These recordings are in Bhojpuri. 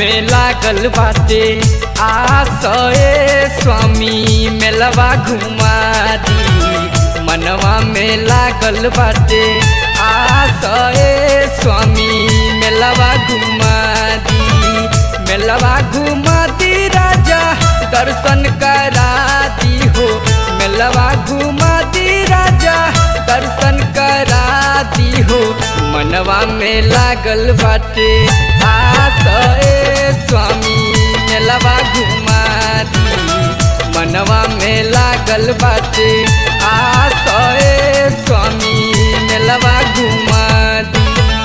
में लागल बाटे आसए स्वामी मेलवा घुमा दी मनवा में लागल बाटे आसए स्वामी मेलवा घुमा दी मेलवा घुमा दी राजा दर्शन करा दी हो मेलवा घुमा दी राजा दर्शन करा दी हो मनवा में लागल बाटे आसए स्वामी मेलवा घुमा दी मनवा में लागल बाटे आसए स्वामी मेलवा घुमा दी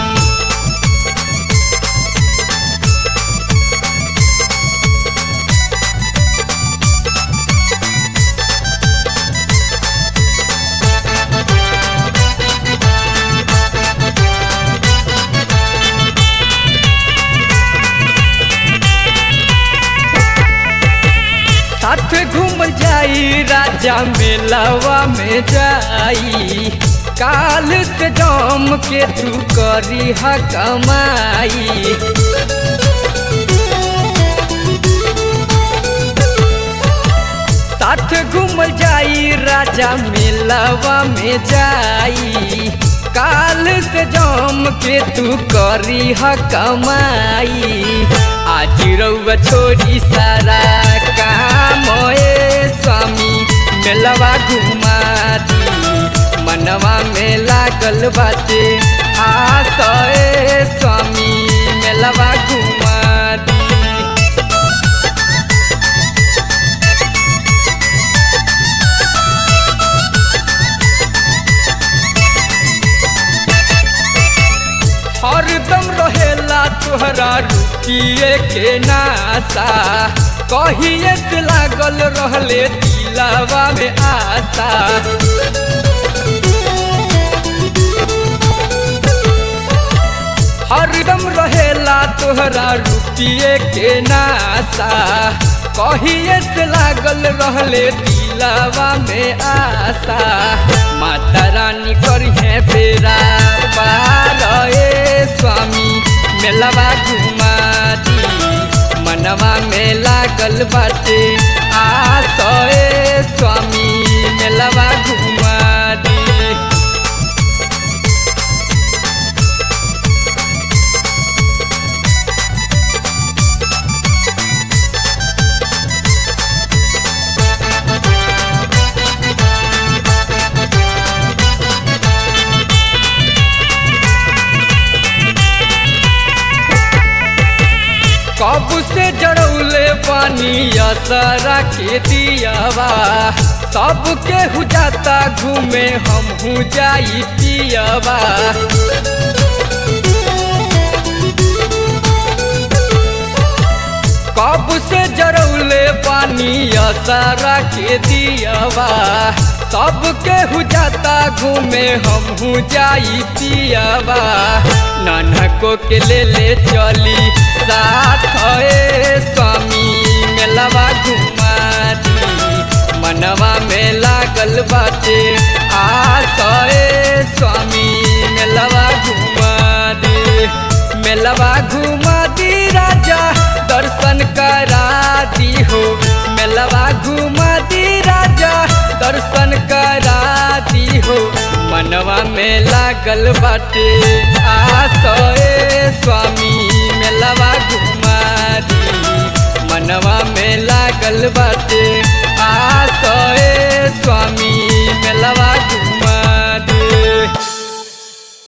साथ घूम जाई राजा मेलवा में जाई काल से जम के तू करी हा कमाई साथ घूम जाई राजा मेलवा में जाई काल से जम के तू करी हा कमाई आज रउआ छोड़ी सारा काम ए स्वामी मेलवा घुमा दी मनवा में लागल बाटे आस ए स्वामी मेलवा घुमा दी हरदम रहेला तोहरा रुकिए के नासा कहिए से लागल रहले दिलावा में आशा हरदम रहेला तोहरा रुकिए के नासा कहिए से लागल रहले दिलावा में आशा माता रानी करिहे बेरा पार ए स्वामी मेलवा घुमा दी मनवा में लागल बाटे आस ए स्वामी मेलवा घुमा दी कब से जड़ौले पानी असरा के दियावा सबके हु जाता घूमे हम हूँ जाई पियावा कब से जड़ौले पानी असरा के दियावा सबके हु जाता घूमे हम हूँ जाई पियावा नानको के ले ले चली साथ ए स्वामी मेलवा घुमा दी मनवा में लागल बाटे आस ए स्वामी मेलवा घुमा दी मेलवा घुमा दी राजा दर्शन करा दी हो मेलवा घुमा दी राजा दर्शन करा दी हो मनवा में लागल बाटे आस ए स्वामी मेलवा घुमा दी मनवा में लागल बाटे